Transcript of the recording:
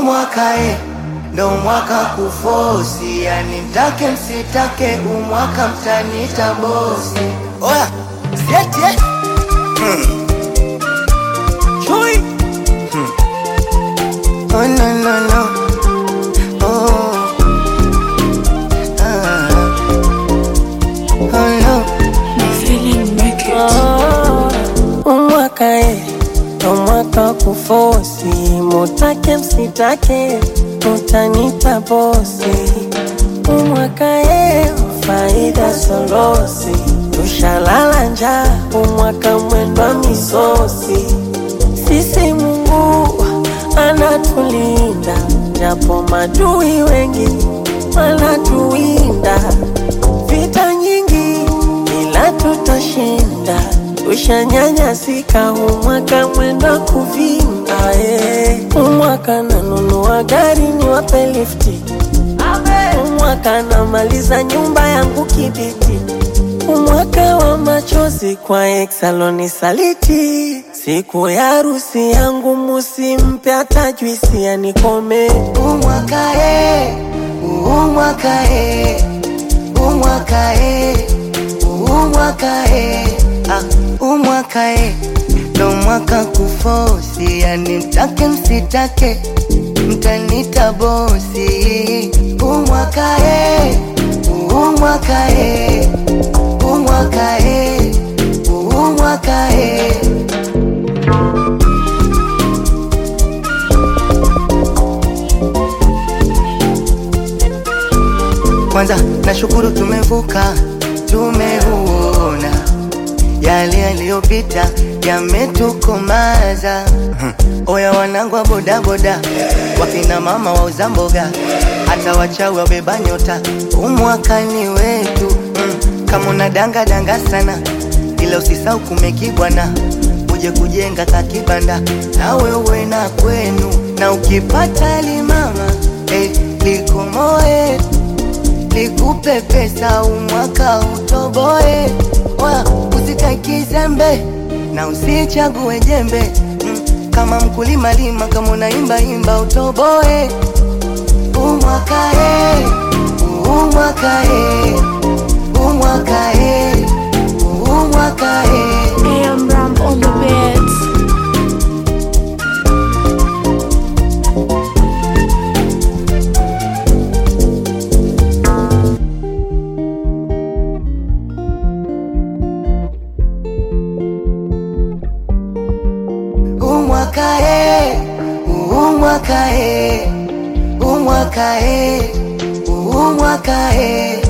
umwaka e, ndo mwaka kufosi, yani mtake msitake, umwaka mtanita bosi. Oya, sieti eh? Hmm. Chui. Hmm. Oh no no no. Oh. Ah. Oh no. umwaka e ndo mwaka kufosi, mutake msitake, utanita bosi. Umwaka e faida solosi, tushalala njaa, umwaka mwendwa misosi. Sisi Mungu anatulinda, japo madui wengi wanatuwinda. Vita nyingi ila tutashinda, tushanyanyasika, umwaka mwenda kuvinda. eh. Umwaka nanunua gari niwape lifti, umwaka namaliza nyumba yangu kibiti, umwaka wa machozi kwa exaloni saliti. Siku ya harusi yangu musimpe hata juisi anikome. umwaka e, umwaka e, umwaka e, umwaka e, ah, umwaka e, ndo mwaka kufosi, yani mtake msitake, mtanita bosi. Umwaka e, umwaka e, umwaka e, umwaka e. Kwanza nashukuru tumevuka, tumeuona yale yaliyopita yametukomaza. Oya wanangu wa bodaboda, wakina mama wauza mboga, hata wachawi wabeba nyota, umwakani wetu mm. Kama una danga danga sana, ila usisau kumekibwana, uje kujenga kakibanda na wewe na kwenu, na ukipata limama eh, likomoe nikupe pesa umwaka utoboe, wa usikae kizembe na usichague jembe mm, kama mkulima lima, kama unaimba imba utoboe. Umwaka e, umwaka e, umwaka e, umwaka e. AM Ram on the beats. umwaka e, umwaka e, umwaka e, umwaka e.